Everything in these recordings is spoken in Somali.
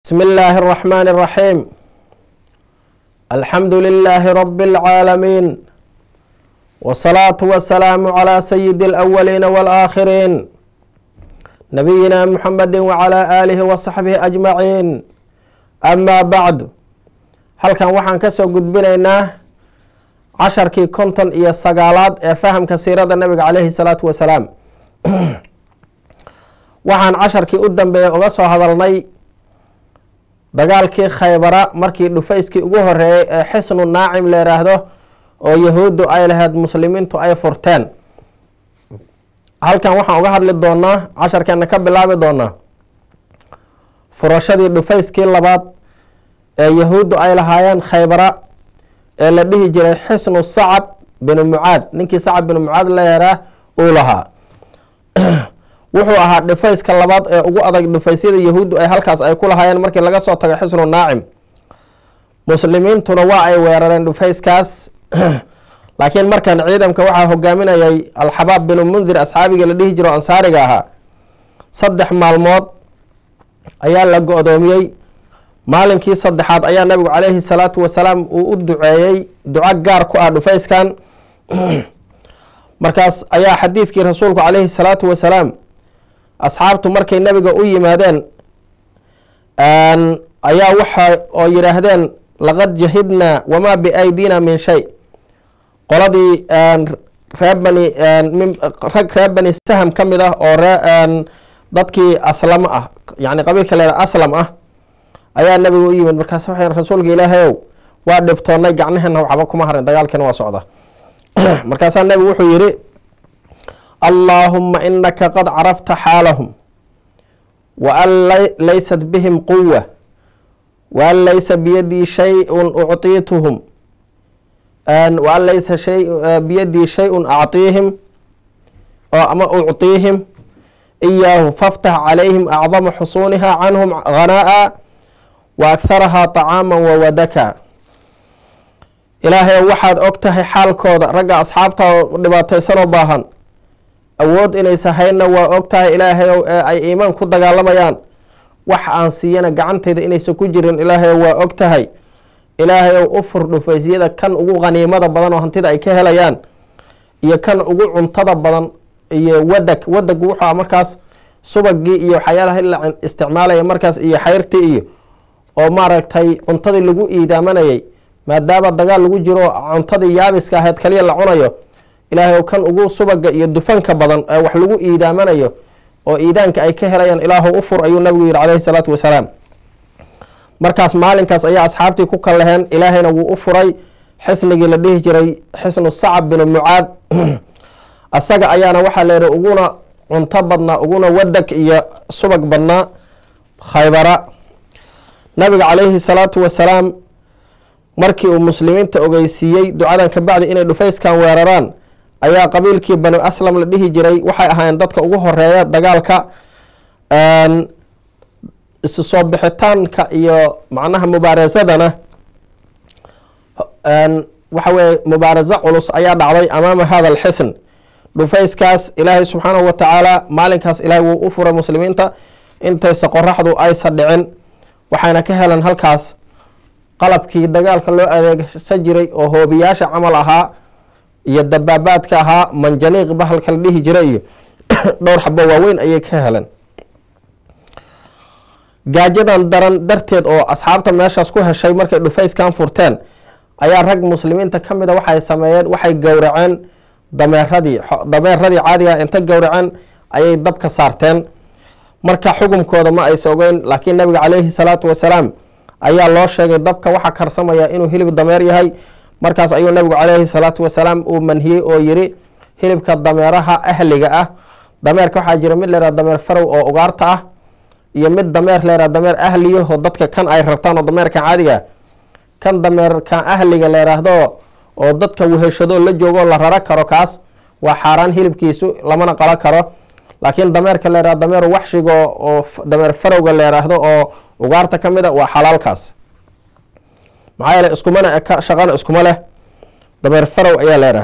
بسم الله الرحمن الرحيم الحمد لله رب العالمين والصلاة والسلام على سيد الأولين والآخرين نبينا محمد وعلى آله وصحبه أجمعين أما بعد halkan waxaan kasoo gudbinaynaa casharkii konton iyo sagaalaad ee fahamka siirada nabiga caleyhi salaatu wasalaam waxaan casharkii u dambeeya uga soo hadalnay dagaalkii khaybara markii dhufayskii ugu horeeyay ee xisnu naacim la yiraahdo oo yahuuddu ay lahayd muslimiintu ay furteen halkan waxaan uga hadli doonaa casharkeena ka bilaabi doonaa furashadii dhufayskii labaad ee yahuuddu ay lahaayeen khaybara ee la dhihi jiray xisnu sacab binu mucaad ninkii sacab binu mucaad la yaraa uu lahaa wuxuu ahaa dhufayska labaad ee ugu adag dhufaysyada yahuuddu ay halkaas ay ku lahaayeen markii laga soo tago xisnu naacim muslimiintuna waa ay weerareen dhufayskaas laakiin markan ciidanka waxaa hogaaminayay alxabaab binu mundir asxaabigii la dhihi jiro ansaariga ahaa saddex maalmood ayaa la go-doomiyey maalinkii saddexaad ayaa nabigu caleyhi salaatu wasalaam uu u duceeyey duco gaar ku ah dhufayskan markaas ayaa xadiidkii rasuulku caleyhi salaatu wasalaam asxaabtu markay nabiga u yimaadeen ayaa waxa oo yidhaahdeen laqad jahidnaa wamaa biaydina min shay qoladii reer bani rag reer bani saham ka mid ah oo ree dadkii aslamo ah yani qabiilka leeda aslam ah ayaa nabiga u yimid markaas waxay rasuulka ilaahayow waa dhibtoonnay gacnaheena waxba kuma harin dagaalkiina waa socda markaasaa nabigu wuxuu yihi allaahuma inaka qad carafta xaalahum wa an laysat bihim quwa wa an laysa biyadii shayun uctiituhum wa an laysa biyadii shay-un actiihim oo ama uctiihim iyaahu faftax calayhim acdama xusuuniha canhum hanaa'a wa akharahaa طacaama wawadaka ilaahay waxaad og tahay xaalkooda ragga asxaabta dhibaataysanoo baahan awood inaysa haynna waa og tahay ilaahayow ee ay iimaan ku dagaalamayaan wax aan siiyana gacantayda inaysa ku jirin ilaahayow waa og tahay ilaahayow u fur dhufaysyada kan ugu qaniimada badan oo hantida ay ka helayaan iyo kan ugu cuntada badan iyo wadag wadagu wuxuu markaas subagii iyo waxyaalaha la isticmaalaya markaas iyo xayrtii iyo oo maaragtay cuntadii lagu iidaamanayay maadaama dagaal lagu jiro cuntadii yaabiska ahayd kaliya la cunayo ilaahay kan ugu subaga iyo dufanka badan ee wax lagu iidaamanayo oo iidaanka ay ka helayaan ilaahu u fur ayuu nabigu yihi caleyhi salaatu wasalaam markaas maalinkaas ayaa asxaabtii ku kallaheen ilaahayna wuu u furay xisnigii la dhihi jiray xisnu sacab binu mucaad asaga ayaana waxaa la yihi uguna cunto badnaa uguna wadag iyo subag badnaa khaybara nabiga caleyhi salaatu wasalaam markii uu muslimiinta ogeysiiyey ducadan kabacdi inay dhufayskan weeraraan ayaa qabiilkii banu aslam la dhihi jiray waxay ahaayeen dadka ugu horeeya dagaalka isu soo bixitaanka iyo macnaha mubaarasadana waxa weye mubaaraso culus ayaa dhacday amaama hada alxisn dhufayskaas ilaahay subxaanahu wa tacaala maalinkaas ilaahay wuu u furay muslimiinta intaysa qoraxdu aysa dhicin waxayna ka heleen halkaas qalabkii dagaalka loo adeegsan jiray oo hoobiyaasha camal ahaa iyo dabaabaadka ahaa manjaniiq bahalka la dhihi jiray iyo dhowr xabo waaweyn ayay ka heleen gaajadan daran darteed oo asxaabta meeshaas ku heshay markay dhufayskan furteen ayaa rag muslimiinta ka mid a waxay sameeyeen waxay gowraceen dameeradii dameeradii caadiga inta gowraceen ayay dabka saarteen marka xukumkooda ma aysa ogeyn laakiin nabiga caleyhi salaatu wasalaam ayaa loo sheegay dabka waxaa karsamaya inuu hilib dameer yahay markaas ayuu nabigu caleyhi salaatu wasalaam uu manhiyey oo yiri hilibka dameeraha ahliga ah dameerka waxaa jira mid leeraa dameer farow oo ugaarta ah iyo mid dameer leeraa dameer ahliyaho dadka kan ay rabtaan oo dameerkan caadiga kan dameerkan ahliga leeraahdo oo dadka weheshado la joogo la raro karo kaas waa xaaraan hilibkiisu lamana qalo karo laakiin dameerka leeraha dameer waxshiga oo dameer farowga leeraahdo oo ugaarta ka mid a waa xalaalkaas maxaa yeele iskumana eka shaqana iskuma leh dameer farow ayaa leeraha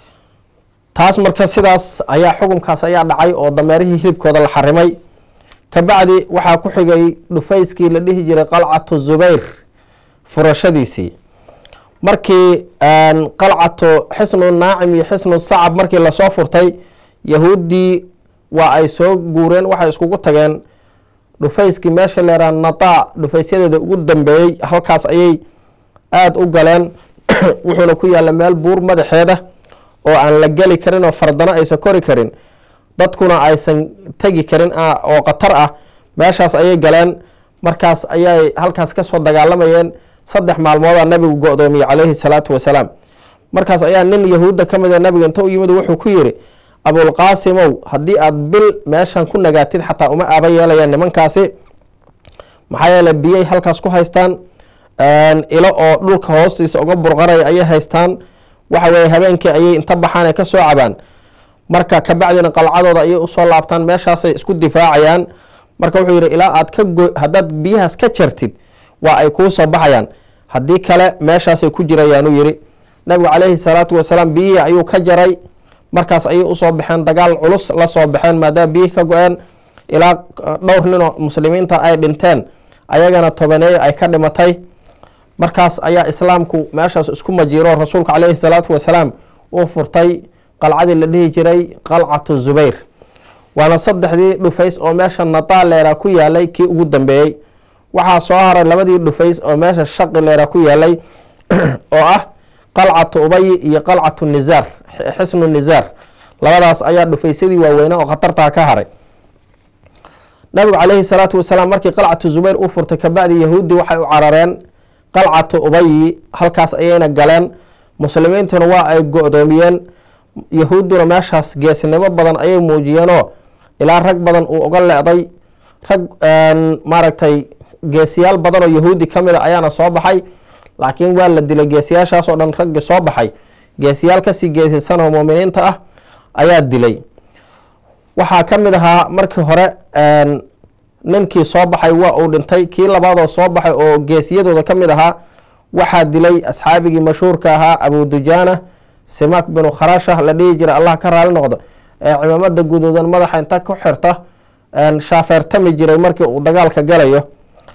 taas marka sidaas ayaa xukunkaas ayaa dhacay oo dameerihii hilibkooda la xarimay kabacdi waxaa ku xigay dhufayskii la dhihi jiray qalcatu zubayr furashadiisii markii qalcatu xisnu naacim iyo xisnu sacab markii lasoo furtay yahuuddii waa ay soo guureen waxay iskugu tageen dhufayskii meesha leeraa nataa dhufaysyadeeda ugu dambeeyey halkaas ayay aada u galeen wuxuuna ku yaalla meel buur madaxeeda oo aan la geli karin oo fardano aysan kori karin dadkuna aysan tegi karin oo khatar ah meeshaas ayay galeen markaas ayay halkaas kasoo dagaalamayeen saddex maalmoodaa nabigu go-doomiyey calayhi salaatu wasalaam markaas ayaa nin yahuudda ka mid a nabiga inta u yimid wuxuu ku yidhi abulqaasimow haddii aada bil meeshan ku nagaatid xataa uma aaba yeelayaan nimankaasi maxaa yeele biyay halkaas ku haystaan ilo oo dhulka hoostiisa uga burqaraya ayay haystaan waxa weye habeenkii ayay inta baxaan ee kasoo cabaan marka kabacdina qalcadooda ayay usoo laabtaan meeshaasay isku difaacayaan marka wuxuu yidhi ilaa aad ka go haddaad biyahaas ka jartid waa ay kuu soo baxayaan haddii kale meeshaasay ku jirayaanuu yidhi nabigu calayhi salaatu wasalaam biyihii ayuu ka jaray markaas ayay usoo baxeen dagaal culus la soo baxeen maadaama biyihii ka go-een ilaa dhowr ninoo muslimiinta ay dhinteen ayagana tobaneeye ay ka dhimatay markaas ayaa islaamku meeshaas isku majiiro rasuulka calayhi salaatu wasalaam uu furtay qalcadii la dhihi jiray qalcatu zubayr waana saddexdii dhufays oo meesha nataa leeraa ku yaalay kii ugu dambeeyey waxaa soo haray labadii dhufays oo meesha shaqi leeraa ku yaalay oo ah qalcatu ubayi iyo qalcatu nizaar xisnu nizaar labadaas ayaa dhufaysyadii waaweynaa oo khatartaa ka haray nabigu calayhi salaatu wasalaam markii qalcatu zubayr u furtay kabacdi yahuudi waxay u carareen qalcatu ubayi halkaas ayayna galeen muslimiintuna waa ay go-doomiyeen yahuudduna meeshaas geesnimo badan ayay muujiyeenoo ilaa rag badan uu uga le-day rag maaragtay geesiyaal badan oo yahuudi ka mid a ayaana soo baxay laakiin waa la dilay geesiyaashaas oo dhan raggii soo baxay geesiyaal kasii geesisan oo muuminiinta ah ayaa dilay waxaa ka mid ahaa markii hore ninkii soo baxay waa uu dhintay kii labaadoo soo baxay oo geesiyadooda ka mid ahaa waxaa dilay asxaabigii mashhuurka ahaa abu dujaana simak binu kharasha la dhihi jira allah ka raali noqdo ee cimaamada guduudan madaxa inta ku xirta shaafeertami jiray markii uu dagaalka galayo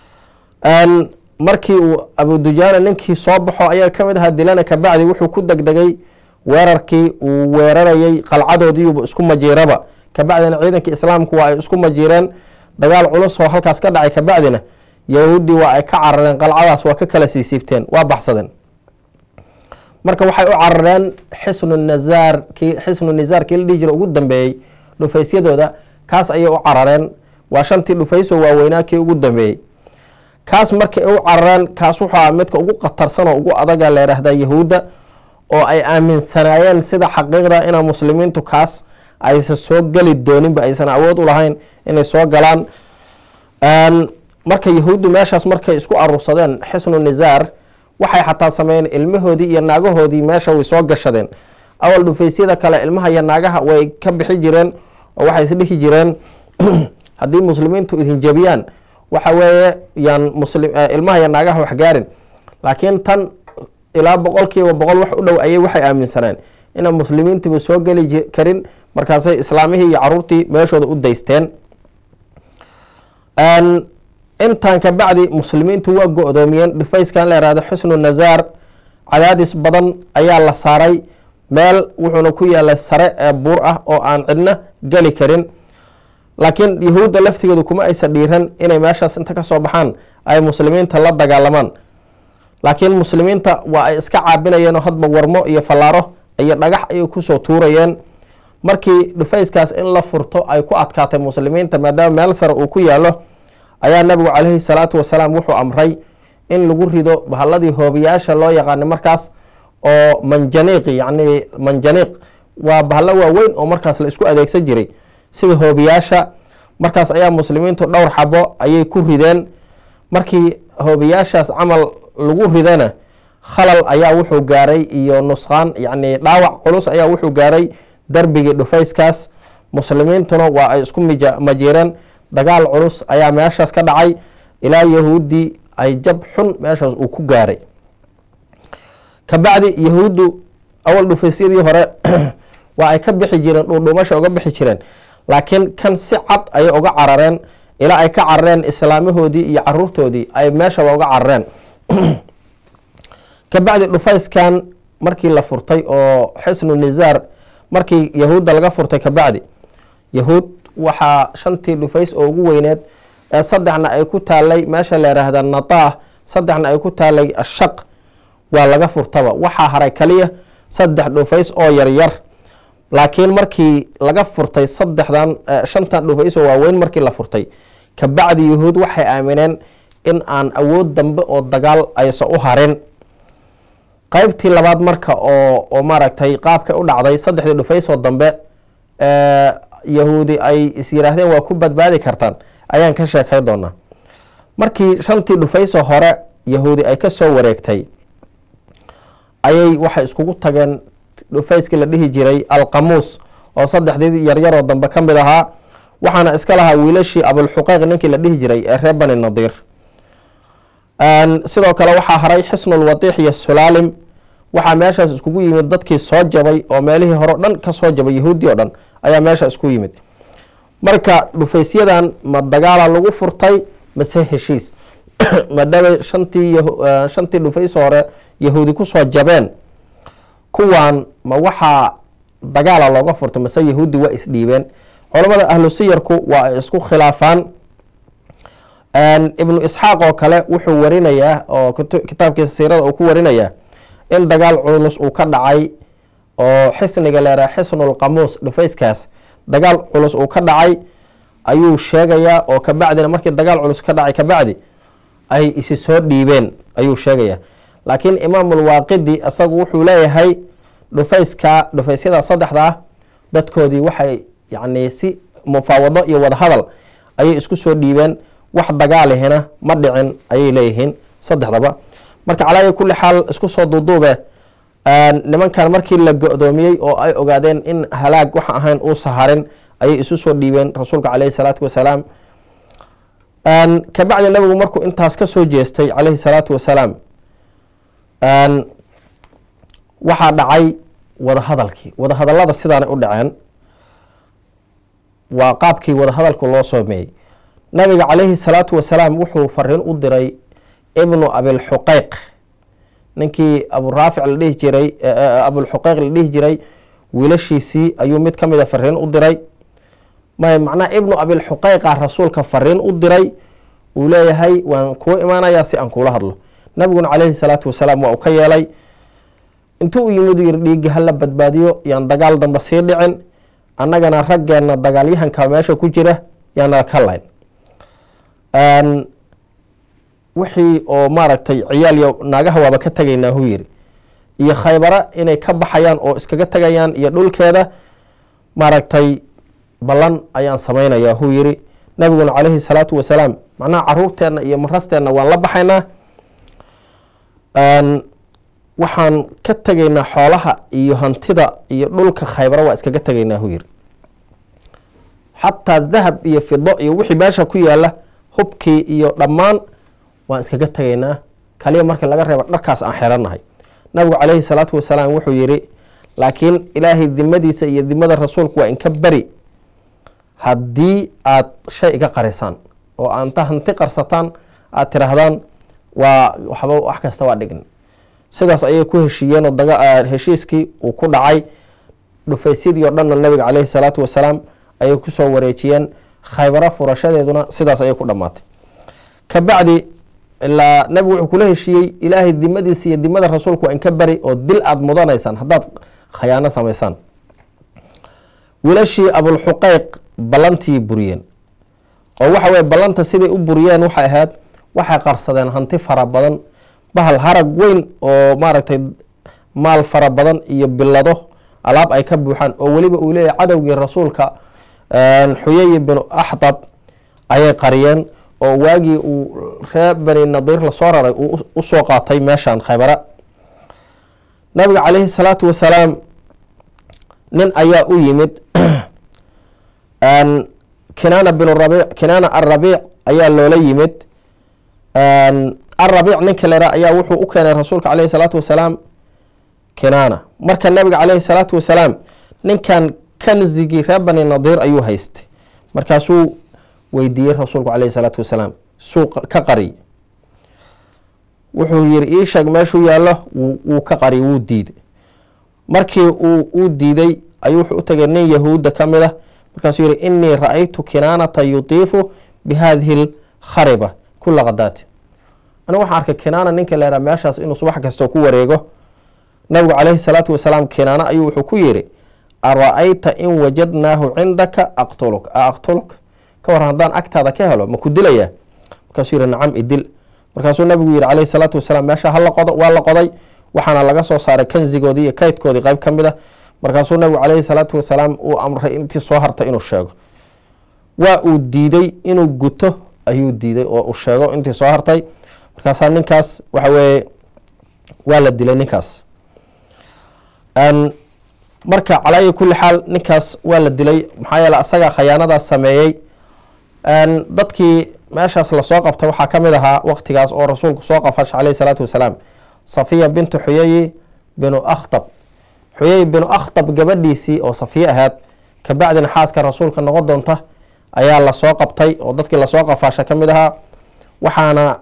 markii uu abu dujaana ninkii soo baxo ayaa ka mid ahaa dilana kabacdi wuxuu ku degdegay weerarkii uu weerarayay qalcadoodiiuba isku majiiraba kabacdina ciidankii islaamku waa ay isku majiireen dagaal culus oo halkaas ka dhacay kabacdina yahuuddii waa ay ka carareen qalcadaas waa ka kala siisiibteen waa baxsadeen marka waxay u carareen xisnu nazaar kii xisnu nizaar kii la dhihi jira ugu dambeeyey dhufaysyadooda kaas ayay u carareen waa shantii dhufayso waaweynaa kii ugu dambeeyey kaas markay u carareen kaas wuxuu midka ugu khatarsan oo ugu adaga la yidhaahdaa yahuudda oo ay aaminsanaayeen sida xaqiiqda ina muslimiintu kaas aysan soo geli dooninba aysan awood u lahayn inay soo galaan marka yahuuddu meeshaas markay isku aruursadeen xisnu nizaar waxay xataa sameeyeen ilmahoodii iyo naagahoodii meesha way soo gashadeen awal dhufaysyada kale ilmaha iyo naagaha way ka bixi jireen oo waxay isdhihi jireen haddii muslimiintu idin jebiyaan waxa weeye yaan muslim ilmaha iyo naagaha wax gaarin laakiin tan ilaa boqol kiiba boqol wax u dhow ayay waxay aaminsaneen inaan muslimiintiba soo geli karin markaasay islaamihii iyo caruurtii meeshooda u daysteen intan kabacdi muslimiintu waa go-doomiyeen dhufayskan la yihahdo xusnu nazaar cadaadis badan ayaa la saaray meel wuxuuna ku yaalay sare ee buur ah oo aan cidna geli karin laakiin yahuudda laftigeedu kuma aysa dhiiran inay meeshaas inta kasoo baxaan ay muslimiinta la dagaalamaan laakiin muslimiinta waa ay iska caabinayeenoo hadba warmo iyo fallaaro iyo dhagax ayay kusoo tuurayeen markii dhufayskaas in la furto ay ku adkaatay muslimiinta maadaama meel sare uu ku yaalo ayaa nabigu caleyhi salaatu wasalaam wuxuu amray in lagu rido bahalladii hoobiyaasha loo yaqaanay markaas oo manjaniiq yacni manjaniiq waa bahallo waaweyn oo markaas la isku adeegsan jiray sida hoobiyaasha markaas ayaa muslimiintu dhowr xabo ayay ku rideen markii hoobiyaashaas camal lagu ridana khalal ayaa wuxuu gaaray iyo nusqaan yacni dhaawac culus ayaa wuxuu gaaray darbigii dhufayskaas muslimiintuna waa ay isku majiireen dagaal culus ayaa meeshaas ka dhacay ilaa yahuuddii ay jab xun meeshaas uu ku gaaray kabacdi yahuuddu awal dhufaysyadii hore waa ay ka bixi jireen dhuudhuumasha uga bixi jireen laakiin kan si cad ayay uga carareen ilaa ay ka carareen islaamahoodii iyo caruurtoodii ay meeshaba uga carareen kabacdi dhufayskan markii la furtay oo xisnu nisaar markii yahuudda laga furtay kabacdi yahuud waxaa shantii dhufays oo ugu weyneed ee saddexna ay ku taalay meesha la yidhaahda nataah saddexna ay ku taalay ashaq waa laga furtaba waxaa haray kaliya saddex dhufays oo yaryar laakiin markii laga furtay saddexdan shantan dhufays oo waaweyn markii la furtay kabacdi yahuud waxay aamineen in aan awood dambe oo dagaal aysan u harin qeybtii labaad marka oo oo maaragtay qaabka u dhacday saddexdii dhufays oo dambe yahuudi ay is yiraahdeen waa ku badbaadi kartaan ayaan ka sheekay doonaa markii shantii dhufaysoo hore yahuudi ay ka soo wareegtay ayay waxay iskugu tageen dhufayskii la dhihi jiray alqamuus oo saddexdii yaryaroo dambe ka mid ahaa waxaana iska lahaa wiilashii abulxuqeyq ninkii la dhihi jiray ee reer bani nadiir sidoo kale waxaa haray xisnulwadiix iyo sulaalim waxaa meeshaas iskugu yimid dadkii soo jabay oo meelihii hore o dhan ka soo jabay yahuudi o dhan ayaa meesha isku yimid marka dhufaysyadan ma dagaala lagu furtay mase heshiis maadaama shantii shantii dhufays hore yahuudi kusoo jabeen kuwan ma waxaa dagaala looga furtay mase yahuudi waa isdhiibeen culamada ahlu siyarku waa ay isku khilaafaan ibnu isxaaq oo kale wuxuu warinayaa oo kitaabkiisa siirada uu ku warinayaa in dagaal culus uu ka dhacay oo xisniga leeraa xisnulqamuus dhufayskaas dagaal culus uu ka dhacay ayuu sheegayaa oo kabacdina markii dagaal culus ka dhacay kabacdi ay isi soo dhiibeen ayuu sheegayaa laakiin imaamulwaaqidi isagu wuxuu leeyahay dhufayska dhufaysyada saddexda ah dadkoodii waxay yacni si mufaawado iyo wadahadal ayay isku soo dhiibeen wax dagaalihina ma dhicin ayay leeyihiin saddexdaba marka calaayi kulli xaal isku soo duuduube nimankan markii la go-doomiyey oo ay ogaadeen in halaag waxa ahayn uu saharin ayay isu soo dhiibeen rasuulka caleyhi salaatu wasalaam kabacdi nabigu markuu intaas ka soo jeestay caleyhi salaatu wasalaam waxaa dhacay wadahadalkii wadahadalada sidaanay u dhaceen waa qaabkii wadahadalku loo soomeeyey nabiga caleyhi salaatu wasalaam wuxuu fariin u diray ibnu abilxuqeyq ninkii aburaafic la dhihi jiray abulxuqeyq la dhihi jiray wiilashiisii ayuu mid ka mida fariin u diray may macnaha ibnu abilxuqeyqa rasuulka fariin u diray uu leeyahay waan kuu imaanayaa si aan kuula hadlo nabiguna caleyhi salaatu wasalaam waa uu ka yeelay intuu u yimid yiri dhiigga hala badbaadiyo yaan dagaal damba sii dhicin annagana raggeenna dagaalyahanka meesha ku jira yaana ka layn wixii oo maaragtay ciyaal iyo naagaha waaba ka tegaynaa huu yiri iyo khaybara inay ka baxayaan oo iskaga tegayaan iyo dhulkeeda maaragtay ballan ayaan samaynayaa huu yiri nabiguna caleyhi salaatu wasalaam macnaha caruurteenna iyo marasteenna waan la baxaynaa waxaan ka tegaynaa xoolaha iyo hantida iyo dhulka khaybara waa iskaga tegaynaa huu yiri xataa dahab iyo fido iyo wixii meesha ku yaala hubkii iyo dhammaan waan iskaga tegaynaa kaliya markii laga reebo dharkaas aan xeranahay nabigu caleyhi salaatu wasalaam wuxuu yiri laakiin ilaahay dimadiisa iyo dimada rasuulku waa inka beri haddii aad shay iga qarisaan oo aanta hanti qarsataan aad tiraahdaan waa waxba wax kasta waa dhign sidaas ayay ku heshiiyeen oo heshiiskii uu ku dhacay dhufaysyadii oo dhanna nabiga caleyhi salaatu wasalaam ayay kusoo wareejiyeen khaybaro furashadeeduna sidaas ayay ku dhammaatay kabacdi ilaa nabigu wuxuu kula heshiiyey ilaahay dimadiisa iyo dimada rasuulku waa inka beri oo dil aada mudanaysaan haddaad khayaano samaysaan wiilashii abulxuqeyq ballantii buriyeen oo waxa weye ballanta siday u buriyeen waxay ahayd waxay qarsadeen hanti fara badan bahal harag weyn oo maaragtay maal fara badan iyo bilado alaab ay ka buuxaan oo weliba uu leeyahy cadowgii rasuulka xuyay binu axdab ayay qariyeen oo waagii uu reer bani nadiir lasoo raray uu usoo qaatay meeshan khaybara nabiga caleyhi salaatu wasalaam nin ayaa u yimid kinaana bin rabiic kinaana arabiic ayaa loola yimid arabiic ninka lera ayaa wuxuu u keenay rasuulka caleyhi salaatu wasalaam kinaana marka nabiga caleyhi salaatu wasalaam ninkan kanzigii reer bani nadiir ayuu haystay markaasuu weydiiyey rasuulku caleyhi salaatu wasalaam suu ka qariy wuxuu yiri ii sheeg meeshuu yaallo wuu ka qariy wuu diiday markii uu diiday ayuu wuxuu u tegay nin yahuudda ka mid a markaasuu yihi inii ra-aytu kinaanata yutiifu bi hadihi lkhariba kula khadaati anigu waxaan arkay kinaana ninka leeraa meeshaas inuu subax kastoo ku wareego nabigu caleyhi salaatu wasalaam kinaano ayuu wuxuu ku yiri ara-ayta in wajadnaahu cindaka aqtuluk a aqtuluk ka waran haddaan agtaada ka helo ma ku dilayaa markaasuu yihi nacam idil markaasuu nabigu yihi caleyhi salaatu wasalaam meesha hala qodo waa la qoday waxaana laga soo saaray kanzigoodii iyo kaydkoodii qeyb ka mid a markaasuu nabigu caleyhi salaatu wasalaam uu amray intii soo harta inuu sheego waa uu diiday inuu guto ayuu diiday oo uu sheego intii soo hartay markaasaa ninkaas waxa weeye waa la dilay ninkaas marka calaa kulli xaal ninkaas waa la dilay maxaa yeele asagaa khayaanadaas sameeyey dadkii meeshaas lasoo qabtay waxaa ka mid ahaa waqtigaas oo rasuulku soo qafasha caleyhi salaatu wasalaam safiya bintu xuyayi binu akhtab xuyay binu akhtab gabadhiisii oo safiye ahayd kabacdina xaaska rasuulka noqon doonta ayaa lasoo qabtay oo dadkii lasoo qafaasha ka mid ahaa waxaana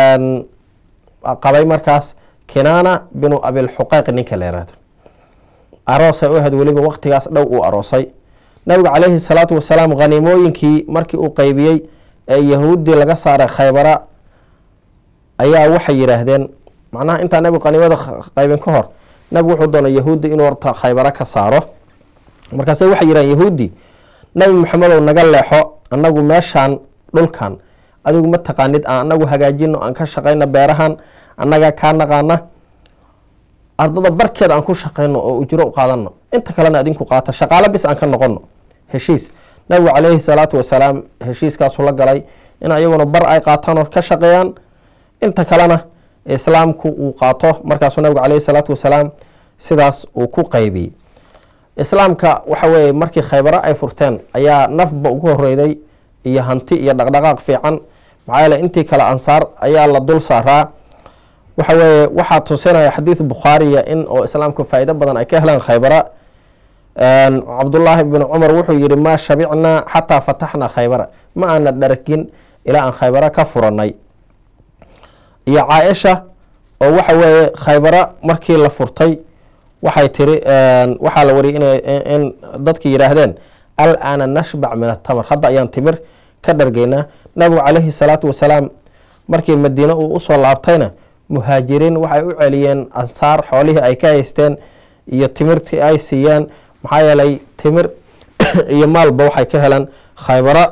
qabay markaas kinaana binu abilxuqeyq ninka la yihahdo aroosay u ahayd weliba waqtigaas dhow uu aroosay nabigu caleyhi salaatu wasalaam khaniimooyinkii markii uu qeybiyey ee yahuuddii laga saaray khaybara ayaa waxay yidhaahdeen macnaha intaa nabigu khaniimada qaybin ka hor nabigu wuxuu doonay yahuuddi inuu horta khaybara ka saaro markaase waxay yidhahdeen yahuuddi nabi maxamedow naga leexo annagu meeshaan dhulkan adigu ma taqaanid aan anagu hagaajino aan ka shaqayno beerahan annagaa kaa naqaana ardada barkeed aan ku shaqayno oo ujro u qaadano inta kalena adinku qaata shaqaalo bis aan ka noqono heshiis nabigu caleyhi salaatu wasalaam heshiiskaasu la galay in iyaguna bar ay qaataan oo ka shaqeeyaan inta kalena islaamku uu qaato markaasuu nabigu caleyhi salaatu wasalaam sidaas uu ku qeybiyey islaamka waxa weeye markii khaybaro ay furteen ayaa nafba ugu horeyday iyo hanti iyo dhaqdhaqaaq fiican maxaa yeele intii kale ansaar ayaa la dul saaraa waxa weeye waxaa tusinaya xadiid bukhaariya in oo islaamku faa'ido badan ay ka heleen khaybara cabdullaahi bn cumar wuxuu yihi maa shabicnaa xataa fataxnaa khaybara ma aana dhargin ilaa aan khaybara ka furanay iyo caaisha oo waxa weeye khaybara markii la furtay waxay tiri waxaa la wariyay in dadki yidhaahdeen al-aana nashbac min atamar hadda ayaan timir ka dhargeynaa nabigu caleyhi salaatu wasalaam markii madiine uu usoo laabtayna muhaajiriin waxay u celiyeen ansaar xoolihii ay ka haysteen iyo timirtii ay siiyeen maxaa yeelay timir iyo maalba waxay ka heleen khaybara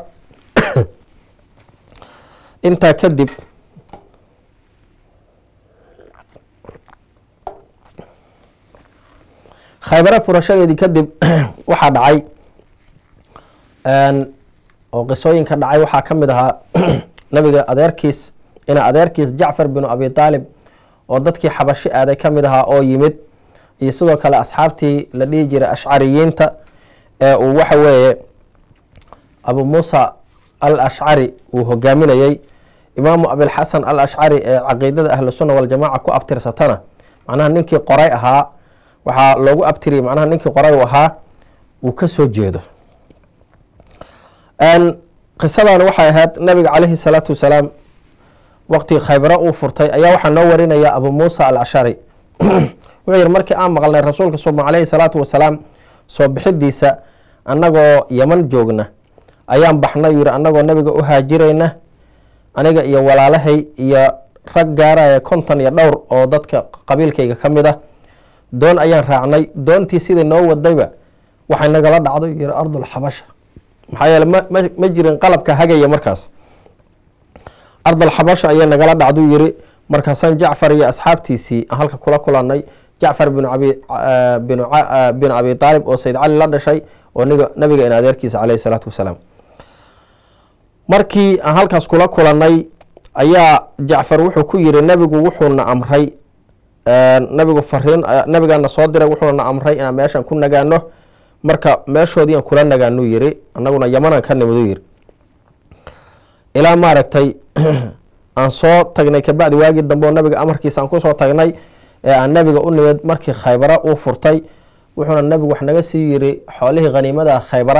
intaa kadib khaybara furashadeedii kadib waxaa dhacay oo qisooyinka dhacay waxaa ka mid ahaa nabiga adeerkiis ina adeerkiis jacfar binu abi taalib oo dadkii xabashi aaday ka mid ahaa oo yimid iyo sidoo kale asxaabtii la dhihi jiray ashcariyiinta ee uu waxa weeye abu muusa al ashcari uu hogaaminayey imaamu abilxasan al ashcari ee caqiidada ahlusunna waljamaca ku abtirsatana macnaha ninkii qoray ahaa waxaa loogu abtiriyay macnaha ninkii qoray uu ahaa uu ka soo jeedo qisadan waxay ahayd nabiga caleyhi salaatu wasalaam waqti khaybaro uu furtay ayaa waxaa noo warinaya abu muusa al ashari wuxuu yihi markii aan maqalnay rasuulka suma caleyhi salaatu wasalaam soo bixidiisa annagoo yaman joogna ayaan baxnay yihi annagoo nabiga u haajirayna aniga iyo walaalahay iyo rag gaaraya konton iyo dhowr oo dadka qabiilkayga ka mid ah doon ayaan raacnay doontii sidai noo wadayba waxay nagala dhacdo yihi ardul xabasha maxaa yeele ma jirin qalabka hagaya markaas ardal xabasha ayay nagala dhacduu yiri markaasaan jacfar iyo asxaabtiisii aan halka kula kulanay jacfar bin bin abi aalib oo sayd cali la dhashay oo nabiga in adeerkiisa caleyhi salaatu wasalaam markii aan halkaas kula kulanay ayaa jacfar wuxuu ku yiri nabigu wuxuuna amray nabigu fariin nabigaana soo diray wuxuuna amray inaan meeshan ku nagaano marka meeshoodiian kula nagaanuu yiri anaguna yamanan ka nimiduu yiri ilaa maaragtay aan soo tagnay kabacdi waagii dambe oo nabiga amarkiisa aan kusoo tagnay ee aan nabiga u nimid markii khaybara uu furtay wuxuuna nabigu wax naga sii yiri xoolihii khaniimada khaybara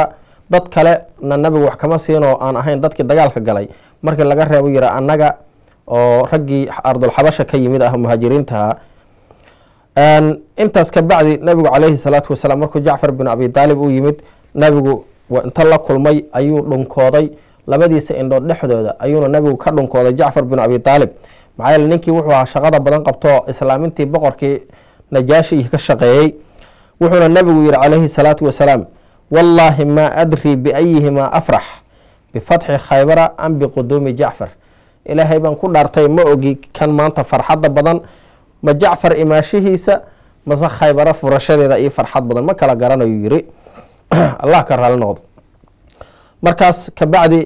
dad kale na nabigu wax kama siinoo aan ahayn dadkii dagaalka galay markii laga reebo yira annaga oo raggii ardulxabasha ka yimid ah muhaajiriintaha intaas ka bacdi nabigu calayhi salaatu wasalaam markuu jacfar bin abi daalib uu yimid nabigu inta la kulmay ayuu dhunkooday labadiisa indhood dhexdooda ayuuna nabigu ka dhunkooday jacfar bin abi daalib maxaa yeele ninkii wuxuu ahaa shaqada badan qabtoo islaamintii boqorkii najaashi iyo ka shaqeeyey wuxuuna nabigu yihi calayhi salaatu wasalaam wallaahi maa adrii biayihimaa afrax bifatxi khaybara am biquduumi jacfar ilaahay baan ku dhaartay ma ogi kan maanta farxadda badan ma jacfar imaashihiisa mase khaybaro furashadeeda iyo farxad badan ma kala garanayu yiri allah ka raali noqdo markaas kabacdi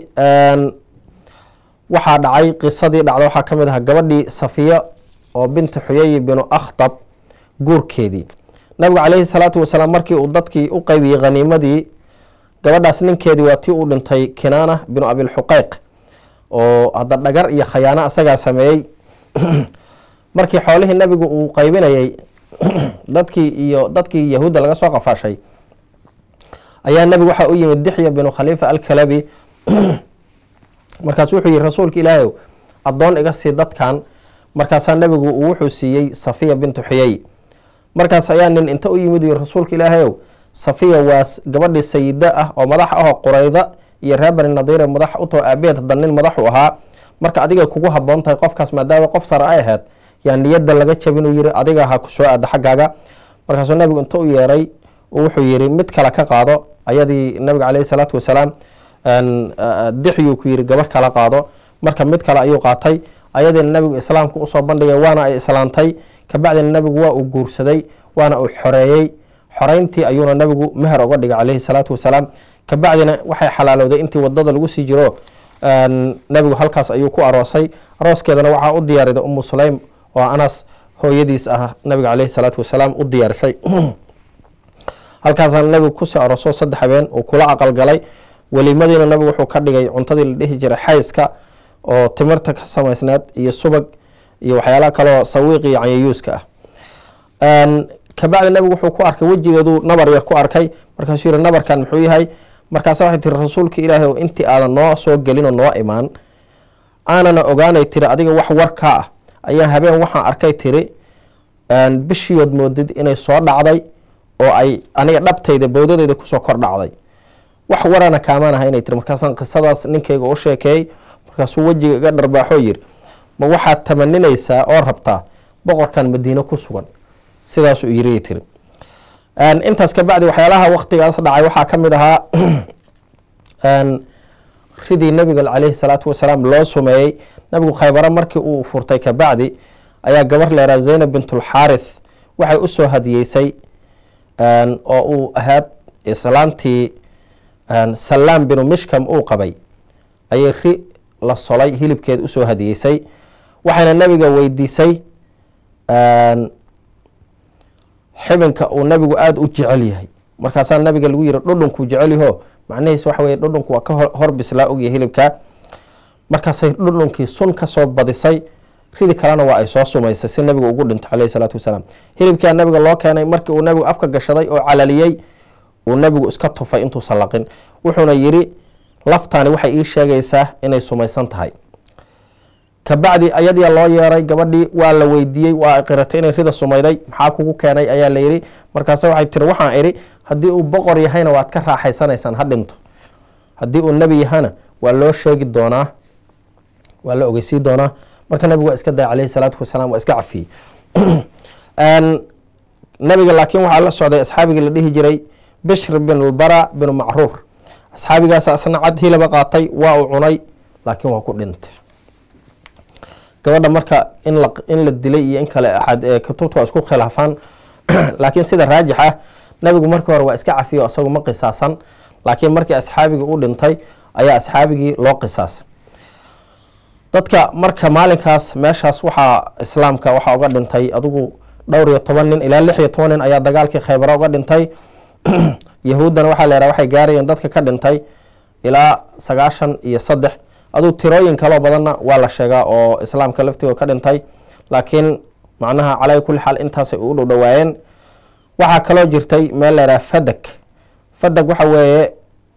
waxaa dhacay qisadii dhacda waxaa ka mid ahaa gabadhii safiya oo binti xuyay binu akhtab guurkeedii nabigu calayhi salaatu wasalaam markii uu dadkii u qeybiyey khaniimadii gabadhaas ninkeedii waa tii uu dhintay kinaana binu abilxuqeyq oo hadda dhagar iyo khayaano asagaa sameeyey markii xoolihii nabigu uu qeybinayay dadkii iyo dadkii yahuudda laga soo qafaashay ayaa nabigu waxaa u yimid dixya binu khaliifa alkalabi markaas wuxuu yihi rasuulka ilaahay addoon iga sii dadkan markaasaa nabigu uu wuxuu siiyey safiya bintu xuyay markaas ayaa nin inta u yimid yiri rasuulka ilaahayow safiya waa gabadhii sayida ah oo madax ahoo qurayda iyo reer bani nadiire madax utoo aabeed hadda nin madaxu ahaa marka adigay kugu haboon tahay qofkaas maadaama qof sare ay ahayd yaa niyadda laga jabinuu yiri adiga ha ku soo aada xaggaaga markaasuu nabigu inta u yeeray wuxuu yiri mid kale ka qaado ayadii nabiga caleyhi salaatu wasalaam dixyuu ku yiri gabar kala qaado marka mid kale ayuu qaatay ayadiina nabigu islaamka usoo bandhigay waana ay islaantay kabacdina nabigu waa uu guursaday waana uu xoreeyey xoreyntii ayuuna nabigu meher oga dhigay caleyhi salaatu wasalaam kabacdina waxay xalaalowday intii wadada lagu sii jiro nabigu halkaas ayuu ku aroosay arooskeedana waxaa u diyaariday umu sulaym oo anas hooyadiis ah nabiga caleyhi salaatu wasalaam u diyaarisay halkaasana nabigu kusii arooso saddex habeen uu kula aqalgalay weliimadiina nabigu wuxuu ka dhigay cuntadii la dhihi jiray xayska oo timirta ka samaysneed iyo subag iyo waxyaalaha kaleoo sawiiq iyo canyayuuska ah kabacdi nabigu wuxuu ku arkay wejigeeduu nabar yar ku arkay markaasuu yihi nabarkan muxuu yahay markaasa waxay tiri rasuulka ilaahay o intii aadan noo soo gelin oo noo imaan aanana ogaanay tiri adiga wax warkaa ah ayaa habeen waxaan arkay tiri bishiyood moodid inay soo dhacday oo ay aniga dhabtayda bowdadeyda kusoo kor dhacday wax warana kaamaan aha inay tiri markaasaan qisadaas ninkayga u sheekeeyey markaasuu wejiga iga dharbaaxoo yiri ma waxaad tamaninaysaa oo rabtaa boqorkan madiine ku sugan sidaasuu yiri tiri intaas kabacdi waxyaalaha waktigaas dhacay waxaa ka mid ahaa ridii nabiga caleyhi salaatu wasalaam loo sumeeyey nabigu khaybaro markii uu furtay kabacdi ayaa gabar leeraa zaynab bintulxaarith waxay usoo hadiyeysay oo uu ahaad islaantii salaam binu mishkam uu qabay ayay ri la solay hilibkeed usoo hadiyeysay waxayna nabiga weydiisay xibinka uu nabigu aada u jecel yahay markaasaa nabiga lagu yiri dhudhunkuu jecel yaho macnihiis waxa weye dhudhunku waa ka hor bislaa ogyahay hilibka markaasay dhudhunkii sun kasoo badisay ridi kalena waa ay soo sumaysay si nabiga ugu dhinto caleyhi salaatu wasalaam hilibkaa nabiga loo keenay markii uu nabigu afka gashaday oo calaliyey uu nabigu iska tufay intuusan laqin wuxuuna yiri laftaani waxay ii sheegaysaa inay sumaysan tahay kabacdi ayadiia loo yeeray gabadhii waa la weydiiyey waa qiratay inay rida sumayday maxaa kugu keenay ayaa la yidhi markaase waxay tiri waxaan idhi haddii uu boqor yahayna waad ka raaxaysanaysaan ha dhinto haddii uu nebi yahana waa loo sheegi doonaa waa la ogeysii doonaa marka nabigu waa iska daya caleyhi salaatu wasalaam waa iska cafiyey nabiga laakiin waxaa la socday asxaabigii la dhihi jiray bishr bin bara binu macruur asxaabigaas asna cad hilaba qaatay waa uu cunay laakiin waa ku dhintay gabadha marka in la in la dilay iyo in kale kutubta waa isku khilaafaan laakiin sida raajix ah nabigu markii hore waa iska cafiyo isagu ma qisaasan laakiin markii asxaabigii u dhintay ayaa asxaabigii loo qisaasay dadka marka maalinkaas meeshaas waxaa islaamka waxaa uga dhintay adigu dhowr iyo toban nin ilaa lix iyo toban nin ayaa dagaalkii khaybaro uga dhintay yahuuddana waxaa la yhaha waxay gaarayeen dadka ka dhintay ilaa sagaashan iyo saddex aduu tirooyin kaloo badanna waa la sheegaa oo islaamka laftigooda ka dhintay laakiin macnaha calaa kulli xaal intaasay u dhow dhowaayeen waxaa kaloo jirtay meel laydhaha fadag fadag waxa weeye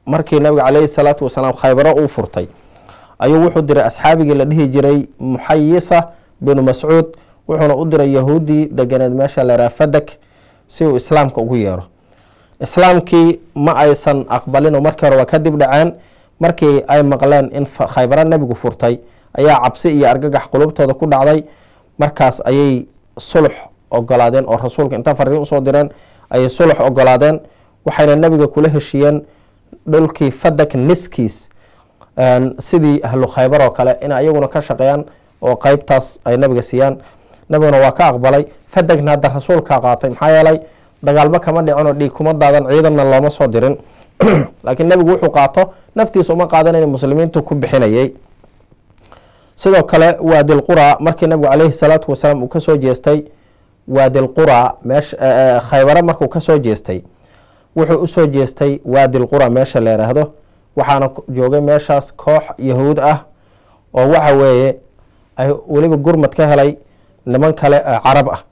markii nabiga caleyhi salaatu wasalaam khaybaro uu furtay ayuu wuxuu diray asxaabigii la dhihi jiray muxayisa binu mascuud wuxuuna u diray yahuudii deganeed meesha laraa fadak si uu islaamka ugu yeero islaamkii ma aysan aqbalino markii hore waa kadib dhaceen markii ay maqleen in khaybaro nebigu furtay ayaa cabsi iyo argagax qulubtooda ku dhacday markaas ayay sulux ogolaadeen oo rasuulka inta fariin usoo direen ayay sulux ogolaadeen waxayna nebiga kula heshiiyeen dhulkii fadak niskiis sidii ahlu khaybar oo kale in ayaguna ka shaqeeyaan oo qeybtaas ay nabiga siiyaan nabiguna waa ka aqbalay fadagna hadda rasuulkaa qaatay maxaa yeelay dagaalba kama dhicinoo dhiig kuma daadan ciidanna looma soo dirin laakiin nebigu wuxuu qaato naftiisa uma qaadanayna muslimiintu ku bixinayay sidoo kale waadilqura markii nabigu caleyhi salaatu wasalaam uu kasoo jeestay waadilqura meesha khaybare markuu kasoo jeestay wuxuu usoo jeestay waadilqura meesha la yiraahdo waxaana joogay meeshaas koox yahuud ah oo waxa weeye ay weliba gurmad ka helay niman kale carab ah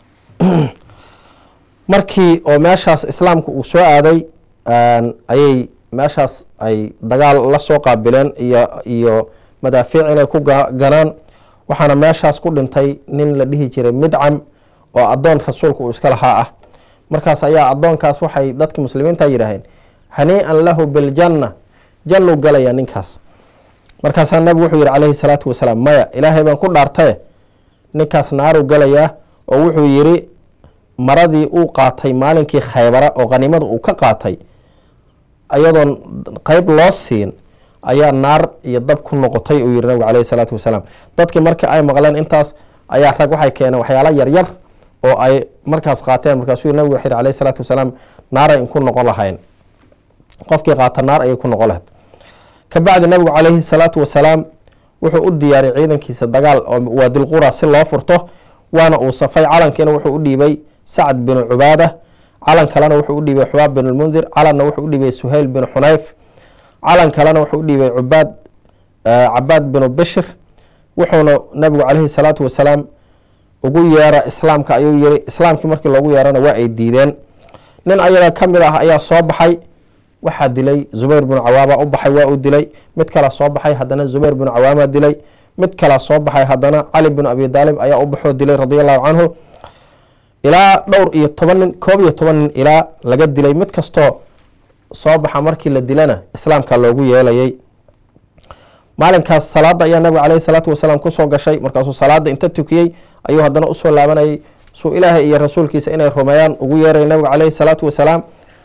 markii oo meeshaas islaamka uu soo aaday ayay meeshaas ay dagaal la soo qaabileen iyo iyo madaafiic inay ku ganaan waxaana meeshaas ku dhintay nin la dhihi jiray midcam oo addoon rasuulka uu iska lahaa ah markaas ayaa addoonkaas waxay dadki muslimiinta yidhaaheen hanii-an lahu biljanna jannuu galaya ninkaas markaasaa nabigu wuxuu yihi calayhi salaatu wasalaam maya ilaahay baan ku dhaartaye ninkaas naaruu galayaa oo wuxuu yidhi maradii uu qaatay maalinkii khaybara oo qhanimada uu ka qaatay ayadoon qeyb loo siin ayaa naar iyo dab ku noqotay uu yihi nabigu calayhi salaatu wasalaam dadkii markii ay maqleen intaas ayaa rag waxay keeneen waxyaala yaryar oo ay markaas qaateen markaasuu nabigu wuxuu yihi calayhi salaatu wasalaam naaray inku noqon lahayn qofkii qaata naar ayay ku noqon lahayd kabacdi nabigu calayhi salaatu wasalaam wuxuu u diyaariyay ciidankiisa dagaal oo waadilqura si loo furto waana uu safay calankiina wuxuu u dhiibay sacd binu cubaada calan kalena wuxuu u dhiibay xubaab bin lmundir calanna wuxuu u dhiibay suhayl bin xunayf calan kalena wuxuu u dhiibay cubaad cabaad binu bishir wuxuuna nabigu calayhi salaatu wasalaam ugu yeera islaamka ayuu yiri islaamkii markii loogu yeerana waa ay diideen nin ayaga ka mid ah ayaa soo baxay waxaa dilay zubayr binu cawaama u baxay waa uu dilay mid kalaa soo baxay haddana zubayr binu cawaama dilay mid kalaa soo baxay haddana cali binu abi daalib ayaa u baxoo dilay radi allahu canhu ilaa dhowr iyo toban nin koob iyo toban nin ilaa laga dilay mid kastoo soo baxa markii la dilana islaamka loogu yeelayay maalinkaas salaada ayaa nabiga caleyhi salaatu wasalaam kusoo gashay markaasuu salaada inta tukiyey ayuu haddana usoo laabanayay suu ilaahay iyo rasuulkiisa inay rumeeyaan ugu yeeray nabiga caleyhi salaatu wasalaam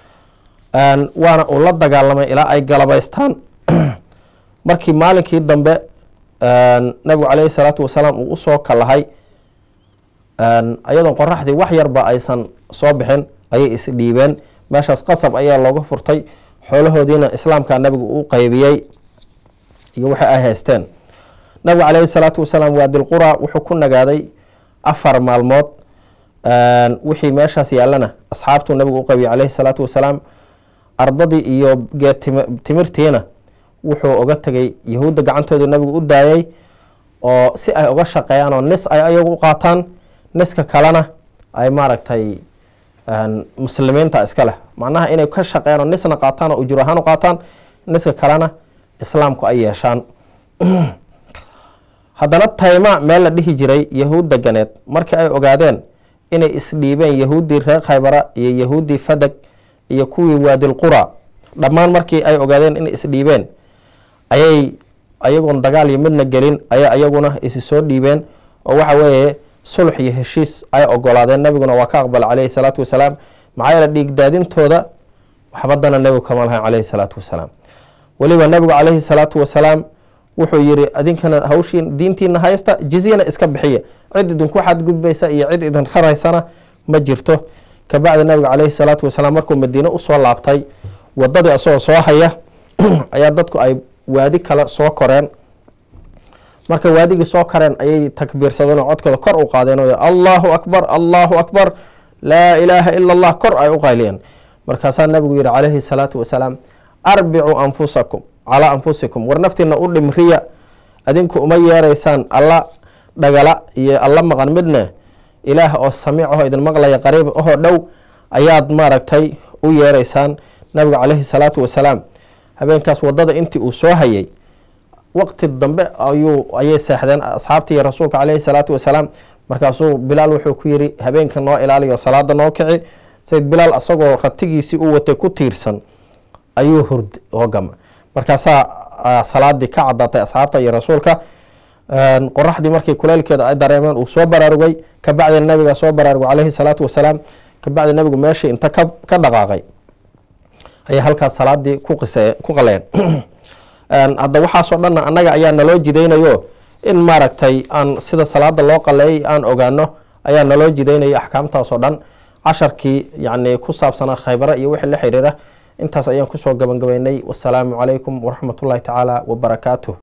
waana uu la dagaalamay ilaa ay galabaystaan markii maalinkii dambe nabigu caleyhi salaatu wasalaam uu usoo kalahay ayadoon qoraxdii wax yarba aysan soo bixin ayay isdhiibeen meeshaas qasab ayaa looga furtay xoolahoodiina islaamka nabigu u qeybiyey iyo waxay ay haysteen nabigu caleyhi salaatu wasalaam waadilqura wuxuu ku nagaaday afar maalmood wixii meeshaas yaallana asxaabtuu nabigu u qaybiyey caleyhi salaatu wasalaam ardadii iyo geed timirtiina wuxuu oga tegay yahuudda gacantooda nabigu u daayay oo si ay uga shaqeeyaan oo nis ay ayagu u qaataan niska kalena ay maaragtay muslimiinta iska leh macnaha inay ka shaqeeyaan oo nisna qaataan oo ujur ahaan u qaataan niska kalena islaamku ay yeeshaan haddana tayma meel la dhihi jiray yahuud deganeed markii ay ogaadeen inay isdhiibeen yahuuddii reer khaybara iyo yahuuddii fadag iyo kuwii waadilqura dhammaan markii ay ogaadeen inay isdhiibeen ayay ayagoon dagaal iyo midna gelin ayay ayaguna isi soo dhiibeen oo waxa weeye sulx iyo heshiis ay ogolaadeen nabiguna waa ka aqbala caleyhi salaatu wasalaam maxaa yeele dhiigdaadintooda waxbadana nebigu kama lahayn caleyhi salaatu wasalaam weliba nabigu caleyhi salaatu wasalaam wuxuu yiri adinkana hawshiin diintiina haysta jizyana iska bixiya cid idinku xadgudbaysa iyo cid idin raraysana ma jirto kabacdi nabiga caleyhi salaatu wasalaam markuu madiine usoo laabtay wadadii asagoo soo haya ayaa dadku ay waadi kale soo koreen markay waadigii soo kareen ayay takbiirsadeen oo codkooda kor u qaadeen oo allahu akbar allahu akbar laa ilaaha ila allah kor ay u qayliyeen markaasaa nabigu yihi caleyhi salaatu wasalaam arbicuu anfusakum calaa anfusikum war naftiina u dhimriya adinku uma yeeraysaan alla dhagala iyo alla maqan midne ilaah oo samiic aho idin maqlaya qariib ahoo dhow ayaad maaragtay u yeeraysaan nabigu caleyhi salaatu wasalaam habeenkaas wadada intii uu soo hayay waqti dambe ayuu ayay seexdeen asxaabtii iyo rasuulka caleyhi salaatu wasalaam markaasuu bilaal wuxuu ku yiri habeenka noo ilaaliyo salaada noo kici sayid bilaal asagoo ratigiisii u watay ku tiirsan ayuu hurd oo gama markaasaa salaadii ka cadaatay asxaabta iyo rasuulka qoraxdii markii kuleylkeeda ay dareemeen uu soo baraarugay kabacdina nabiga soo baraarugay caleyhi salaatu wasalaam kabacdi nabigu meeshii inta ka ka dhaqaaqay ayay halkaas salaadii ku qise ku qaleen hadda waxaasoo dhanna annaga ayaa naloo jidaynayo in maaragtay aan sida salaada loo qaleeyay aan ogaano ayaa naloo jidaynayo axkaamtaasoo dhan casharkii yacni ku saabsanaa khaybara iyo wixii la xiriira intaas ayaan kusoo gabagabaynay wasalaamu calaykum waraxmat ullahi tacaala wabarakaatuh